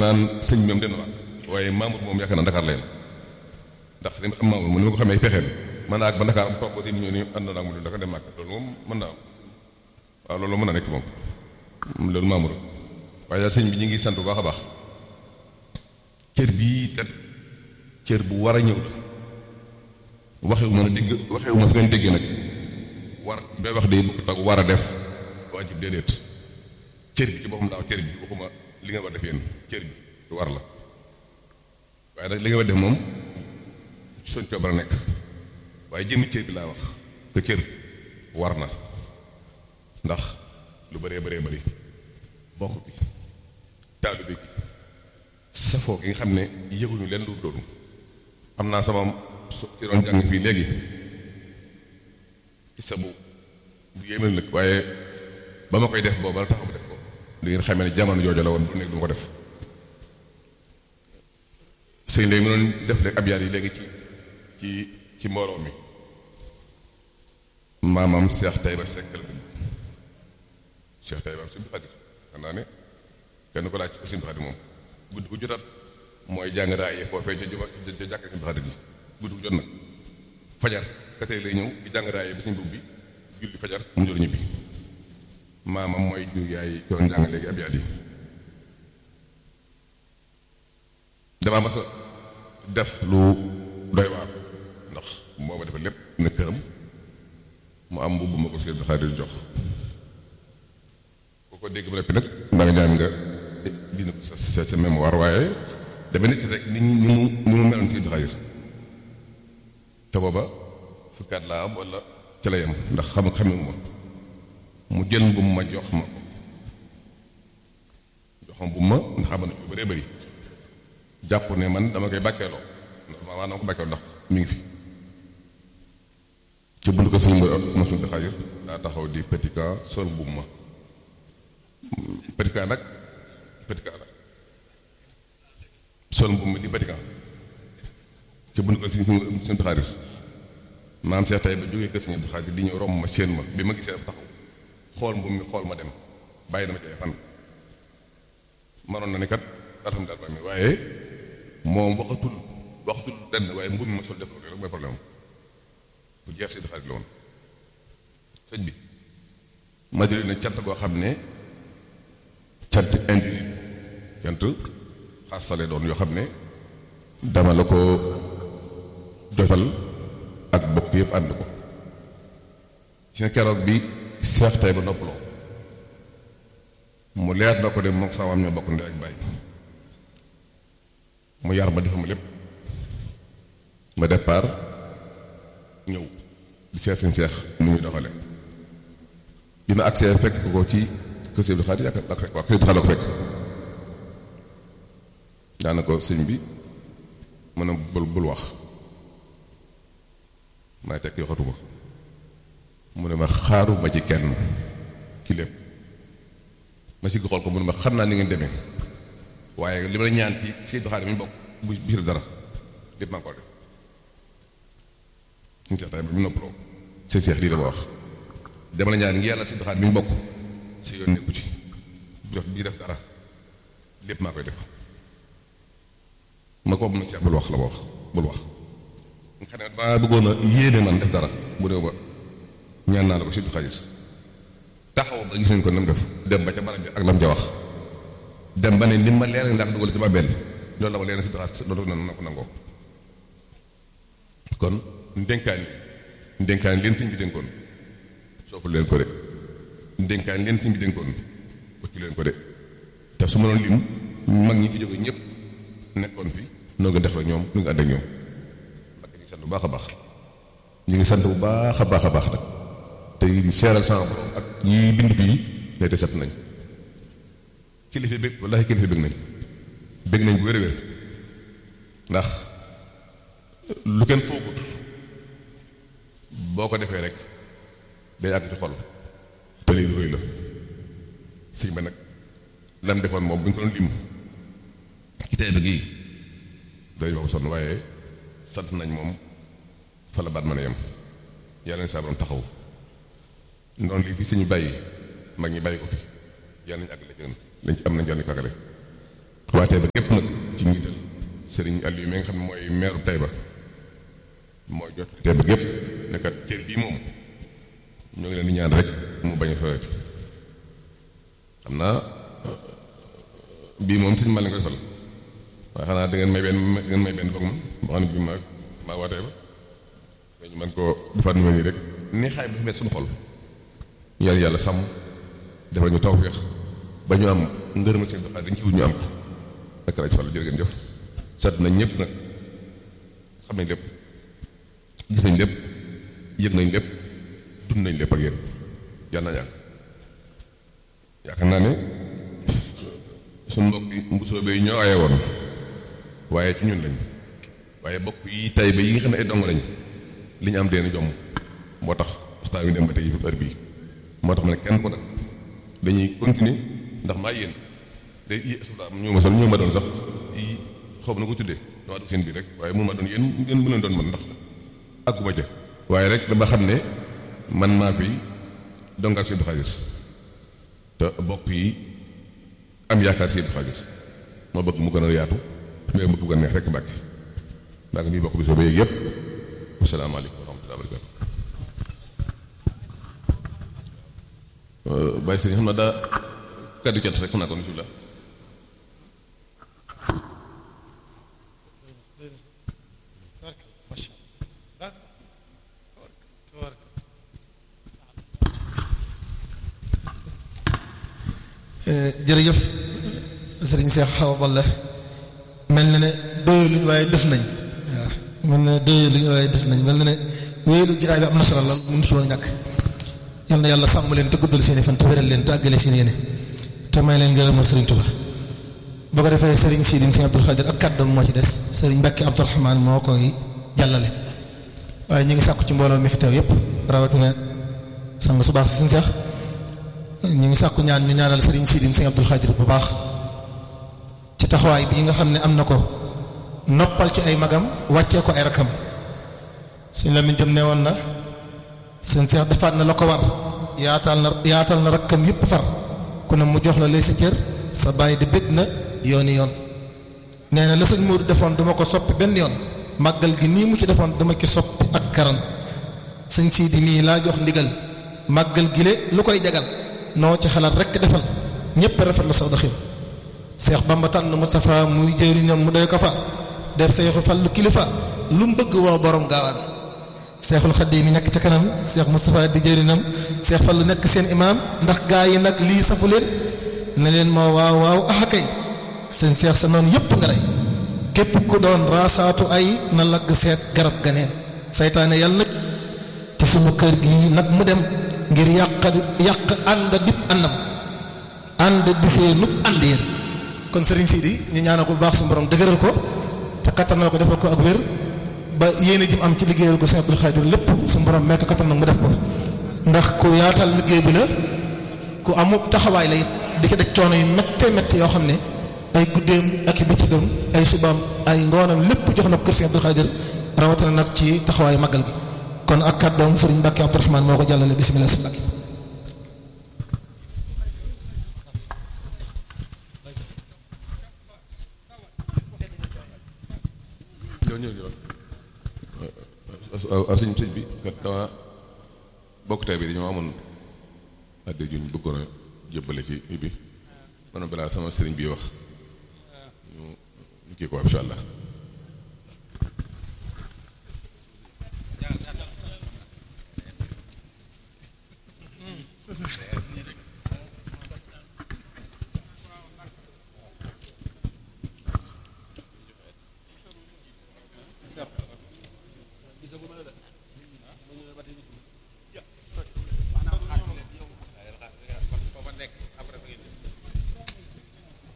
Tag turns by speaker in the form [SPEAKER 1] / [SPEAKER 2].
[SPEAKER 1] naan sëñ bi moom den waa waaye Mamour moom yaakaar naa Dakar la yem ndax li ma xam Mamour mu ni ma ko xamee pexeem mën naa ak ba Dakar am toog aussi ñëw ni ànd naa mu Dakar dem màkk loolu moom mën naa am waaw loolu mën na nekk moom loolu Mamour waaye daal sëñ bi ñu ngi sant bu baax a baax cër bii kat cër bu war a ñëw la waxewu ma ne dégg waxewu ma fi ngeen déggee nag war bay wax de bu ko tag war a def waajib déedéet cër bi ci boppam daaw cër bi waxuma li nga war def yéen cër bi lu war la waaye nag li nga war def moom soñ coobara nekk waaye jëmmi cër bi laa wax que cër war na ndax lu bëree bëree bëri bokk bi taalibe bi safoo gi nga xam ne yëguñu leen lu doonu am naa sama su ci doon jàng fii léegi sa bu bu yéemal nag waaye ba ma koy def boobu la taxaw ma def ko li ngeen xamee ne jamono jooju la woon du nekk du ma ko def sëñ léegi mu doon def léegi ab yaar yi léegi ci ci ci mbooloo mi maamam Cheikh Taïba Seck la bind Cheikh Taïba Sëñ Xaadir xam naa ne kenn ko laaj ci Sëñ Xaadir moom guddi gu jotat mooy jàng raaye foofee ca juma ca jàkk Sëñ Xaadir ji guddi gu jot nag fajar katee lay ñëw di jàng raaye bi suñ bub bi julli fajar mu jël ñibbi maamam mooy ñu yaay doon jàng léegi ab yaat yi damaa mas a def lu doy waar ndax moo ma defal lépp na këram mu am mbubb ma ko Sëñ Xaadir jox ku ko dégg ba noppi nag da nga ñaan nga dina ko sa sa sa mémoire waaye dafa nit rek ni ni mu ni mu meloon Sëñ Xaadir te booba fukkaat laa am wala ca la yem ndax xam xamewu ma mu jël mbubb ma jox ma ko jox ma mbubb ma ndax xam na lu bëree bëri jàpp ne man dama koy bàkkeeloo ndax maanaam dama ko bàkkeeloo ndax mi ngi fi ci buntu ko suñu mosul di xaajir daa taxaw di petit camp sol mbubb ma petit camp nag petit camp la sol mbubb ma di petit camp ci buntu ko suñu suñu di xaajir maam Cheikh tay ba jógee kër Sëñ Abdou Xaadir di ñëw romb ma séen ma bi ma gisee taxaw xool mbubb mi xool ma dem bàyyi dama ci ay fan manoon na ni kat alhamdulilah mi waaye moom waxatul waxatul denn waaye mbubb mi ma sol def rek mooy problème bu jeex si xarit la woon sëñ bi ma jëlee na cant goo xam ne cant individu cant xaasale doon yoo xam ne dama la ko jotal ak bokk yëpp ànd ko ci keroog bi seex tay ba noppaloo mu leer na ko de moom sama am ñoo bokk ndey ak bàyyi mu yar ma defal ma lépp ma départ ñëw di seet seen seex nu ñuy doxale bi ma agsee fekk ko ci kër Sëñ Abdou Khadre yaakaar naa fekk waaw kër Abdou Khadre la ko fekk daana ko sëñ bi mën a bul bul wax may tekk yoxatuma mu ne ma xaaruma ci kenn ki lépp ma si xool ko mu ne ma xam naa ni ngeen demee waaye li ma la ñaan ci Sëñ Abdou Khadre mi bokk bu bisir dara lépp maa ngi ko def suñu seex tay bi mu noppaloo seen seex lii la ma wax dama la ñaan ngi yàlla Sëñ Abdou Khadre mi ñu bokk si yoon nekku ci bu def bii def dara lépp maa koy def ma ko ma seex bul wax la ma wax bul wax nga xam ne maa bëggoon a yéene man def dara bu néew ba ñaan naa la ko Sëñ Abdou Khadre taxaw ba gis nañ ko nam def dem ba ca barab bi ak lam ca wax dem ba ne li ma leer ndax dugal ci ba benn loolu la ma leer Sëñ Abdou Khadre loolu na na ko nangoo kon ndénkaan li ndénkaan leen sëñ bi dénkoon soppul leen ko de ndénkaan leen sëñ bi dénkoon waccu leen ko de te su ma doon lim mag ñi fi jóge ñëpp nekkoon fi noo ngi def la ñoom nu ngi ànd ak ñoom mbakk ñu ngi sant bu baax a baax ñu ngi sant bu baax a baax a baax nag te di seeral sama borom ak ñi bind fii ne te set nañ kilifa bëgg wallaahi kilifa bëgg nañ bëgg nañ bu wér wér ndax lu kenn foogut boo ko defee rek day àgg ci xol te lii lu rëy la sëñ ba nag lam defoon moom bu ñu ko doon lim ci tey ba gii day wax sonn waaye sant nañ moom fa la baat mën a yem yàlla na saa borom taxaw noonu lii fi suñu bàyyi mag ñi bàyyi ko fi yàlla nañu àggale gën lañ ci am nañ yàlla kagale waa Taïba gépp nag ci njiital sëriñ Aliou mi nga xam ne mooy meeru Taïba mooy jot Taïba gépp nekkat cër bii moom ñoo ngi leen di ñaan rek mu bañ a fawet xam naa bii moom sëñ Malick koy fal waaye xanaa da ngeen may benn da ngeen may benn boog man boo xam ne bii maa maa waa Taïba ñu man koo defaat nu nii rek ni xaay bi dafa mel suñu xol ñaan yàlla sàmm defal ñu tawfeex ba ñu am ngërëma seen doxaat dañ ci wut ñu am ko ak rajo Fall jërë ngeen jëf sant nañ ñëpp nag xam nañ lépp gis nañ lépp yëg nañ lépp dund nañ lépp ak yéen yàlla na ñaan yaakaar naa ne suñu mbokk yi mbusoo bay ñoo aye woon waaye ci ñun lañ waaye bokk yi tay ba yi nga xam ne ay dong lañ li ñu am deen jomm moo tax waxtaan wi dem ba tey heure bii moo tax ma ne kenn ko nag dañuy continuer ndax maa yéen day yi suda ñu ma sol ñu ma doon sax yi xaw na ko tuddee dama dugg seen biir rek waaye mun ma doon yéen ngeen mën doon man ndax àgguma ca waaye rek dama xam ne man maa fi dongaak seen xaalis te bokk yi am yaakaar seen xaalis ma bëgg mu gën a yaatu mais mu gën a neex rek mbàkki maa ngi nuyu bokk bi soo ba yéeg yëpp asalaamaaleykum wa rahmatulah barakatu bàyyi sëriñ xam na daa kàddu cant rek xam naa ko bismillah
[SPEAKER 2] jërëjëf sëriñ Cheikh Awa Balla mel na ne doyaluñ waaye def nañ waaw mel na ne doyaluñ waaye def nañ mel na ne wéyelu jiraay bi am na solo lool mënu si woon ñàkk yal na yàlla sàmm leen te guddal seen i fan te wéral leen te àggale seen yéene te may leen ngërëmal sëriñ Tuba boo ko defee sëriñ Sidim Sëriñ Abdul Xaadir ak kàddoom moo ci des sëriñ Mbàkke Abdurahmaan moo koy jàllale waaye ñu ngi sàkku ci mbooloo mi fi teew yépp rawatina sang su baax si suñu seex ñu ngi sàkku ñaan ñu ñaanal sëriñ Sidim Sëriñ Abdul Xaadir bu baax ci taxawaay bii nga xam ne am na ko noppal ci ay magam wàccee ko ay rakam suñ la min jëm ne woon na seen seex defaat na la ko war yaatal na yaatal na rakkam yépp far ku ne mu jox la lay sa cër sa bàyyi di bëgg na yooni yoon nee na la sëñ Moodu defoon duma ko soppi benn yoon màggal gi nii mu ci defoon dama ci soppi ak karan sëñ Sidi mii laa jox ndigal màggal gi le lu koy jagal noo ci xalaat rekk defal ñépp rafet la saw doxin Seex Bamba tànn Moustapha muy jëriñam mu doy ko fa def seexu fallu kilifa lu mu bëgg woo borom gaawaan seexul xaddi mi nekk ca kanam seex Moustapha di jëriñam seex fallu nekk seen imaam ndax gaa yi nag lii safu leen ne leen moo waaw waaw axa kay seen seex sa noonu yépp nga rey képp ku doon raasaatu ay na lagg seet garab ganeen saytaane yàlla nag ci sunu kër gi nag mu dem ngir yàq yàq ànd dib àndam ànd disee nub ànd yéen kon sëriñ Sidi ñu ñaanal ko bu baax su borom dëgëral ko te kattanal ko defal ko ak wér ba yéene jëm am ci liggéeyal ko Sëriñ Abdul Xaadir lépp su borom mekk kattan nag mu def ko ndax ku yaatal liggéey bi la ku amub taxawaay la it di ko def coono yu méttee métti yoo xam ne ay guddeem ak i bëccëgam ay subaam ay ngoonam lépp jox na ko kër Sëriñ Abdul Xaadir rawatina nag ci taxawaayu màggal gi kon ak kàddoom Sëriñ Mbàkke Abdurahmaan moo ko jàllale bismillah si Mbàkke
[SPEAKER 1] ñoo ñëw ñëw waaw sëñ sëñ bi kat dama bokk tey bi dañoo amoon adde juñ bëggoon a jébbale ci bi maanaam balaa sama sëriñ bi wax ñu ñu kii ko insha allah